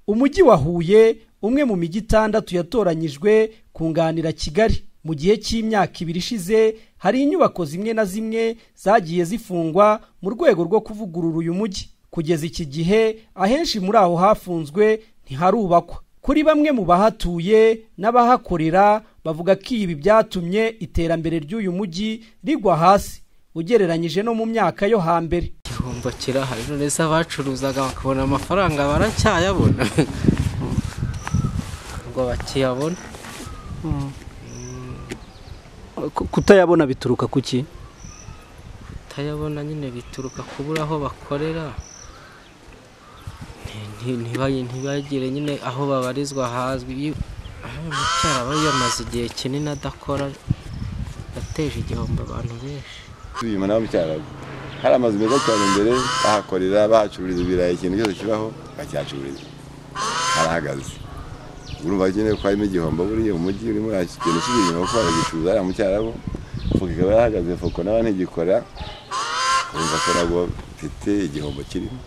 umujyi wa huye umwe mu mijyi itandatu yatoranyijwe kunganira kigali mu gihe cy'imyaka ibiri ishize hari inyubako zimwe na zimwe zagiye zifungwa mu rwego rwo kuvugurura uyu mujyi kugeza iki gihe ahenshi muri aho hafunzwe ntiharubakwa kuri bamwe mu bahatuye n'abahakorera bavuga ko ibi byatumye iterambere ry'uyu mujyi rigwa hasi ugereranyije no mu myaka yo hambere igihombo kirahari none se abacuruzaga bakabona amafaranga baracyayabona ngo bakiyabona kutayabona bituruka ku ki kutayabona nyine bituruka kubura aho bakorera ntibagire nyine aho babarizwa hazwi umucyara aba yamaze igihe kinini adakora yateje igihombo abantu benshi tuyima nawe mucyara hari amazu meza cyane mbere bahakorera bahacururiza ibirayi ikintu cyose kibaho bakihacururiza harahagaze urumva nyine ko harimo igihombo buriya umujyi urimo ikintu cy'ibinyoma kuko baragicuruza hariya mu cyarabu fuka ikaba yarahagaze fuko nawe ntigikora urumva ko nabwo mfite igihombo kirimo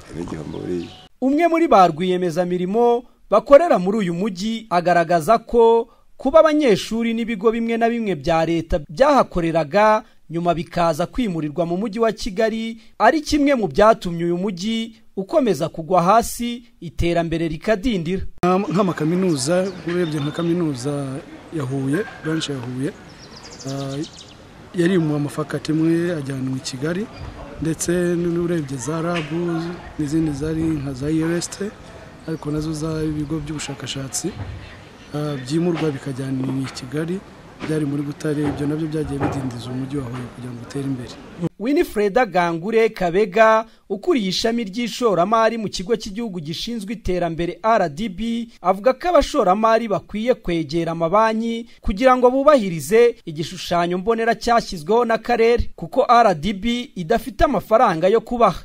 harimo igihombo buriya umwe muri ba rwiyemezamirimo bakorera muri uyu mujyi agaragaza ko kuba abanyeshuri n'ibigo bimwe na bimwe bya leta byahakoreraga nyuma bikaza kwimurirwa mu mujyi wa kigali ari kimwe mu byatumye uyu mujyi ukomeza kugwa hasi iterambere rikadindira Nka- nk'amakaminuza urebye nka kaminuza ya huye branch ya huye ah, yarimuwe amafakati imwe ajyanwa i kigali ndetse n'urebye za rabu n'izindi zari nka za iresite ariko nazo z'ibigo by'ubushakashatsi ah, byimurwa bikajyanwa i kigali byari muri butare ibyo nabyo byagiye bidindiza umujyi wa huye kugira ngo utere imbere winifreda gangure kabega ukuriye ishami ry'ishoramari mu kigo cy'igihugu gishinzwe iterambere rdb avuga ko abashoramari bakwiye kwegera amabanki kugira ngo bubahirize igishushanyo mbonera cyashyizweho n'akarere kuko rdb idafite amafaranga yo kubaha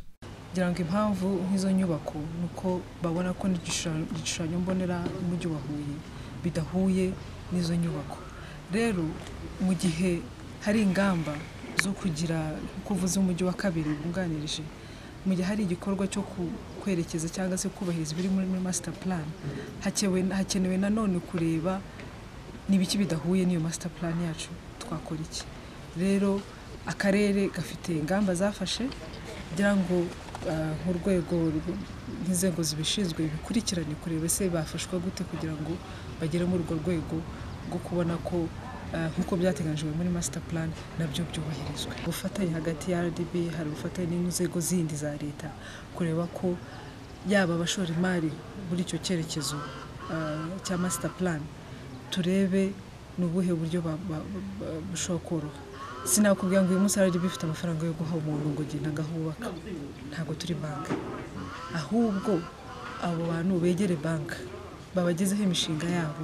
kugira ngo impamvu nk'izo nyubako ni uko babona ko n'igishushanyo igishushanyo mbonera umujyi wa Huye bidahuye n'izo nyubako rero mu gihe hari ingamba zo kugira kuvuza umujyi wa kabiri wunganirije mu gihe hari igikorwa cyo ku- kwerekeza cyangwa se kubahiriza ibiri muri muri master plan hakewe- hakenewe nanone kureba n'ibiki bidahuye n'iyo master plan yacu twakora iki rero akarere gafite ingamba zafashe kugira ngo ah, nk'urwego rw- nk'inzego zibishinzwe bikurikirane kureba se bafashwa gute kugira ngo bagere muri urwo rwego rwo kubona ko ah, nk'uko byateganyijwe muri master plan nabyo byubahirizwa ubufatanye hagati ya rdb hari ubufatanye n'inzego zindi za leta kureba ko yaba abashoramari muri icyo cyerekezo ah, cya master plan turebe ni ubuhe buryo ba- ba- ba- bushobora koroha sinakubwira ngo uyu munsi hari bifite amafaranga yo guha umuntu ngo genda ngahubaka ntabwo turi banki ahubwo abo bantu begere banki babagezeho imishinga yabo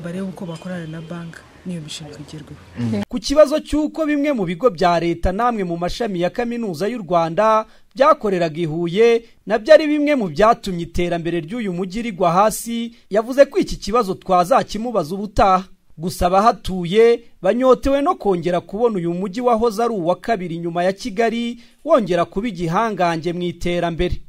barebe uko bakorana na banki n'iyo mishinga igerweho ku kibazo cy'uko bimwe mu bigo bya leta n'amwe mu mashami ya kaminuza y'u rwanda byakoreraga i huye nabyo ari bimwe mu byatumye iterambere ry'uyu mujyi rigwa hasi yavuze ko iki kibazo twazakimubaza ubutaha gusa abahatuye banyotewe no kongera kubona uyu mujyi wahoze ari uwa kabiri nyuma ya kigali wongera kuba igihangange mu iterambere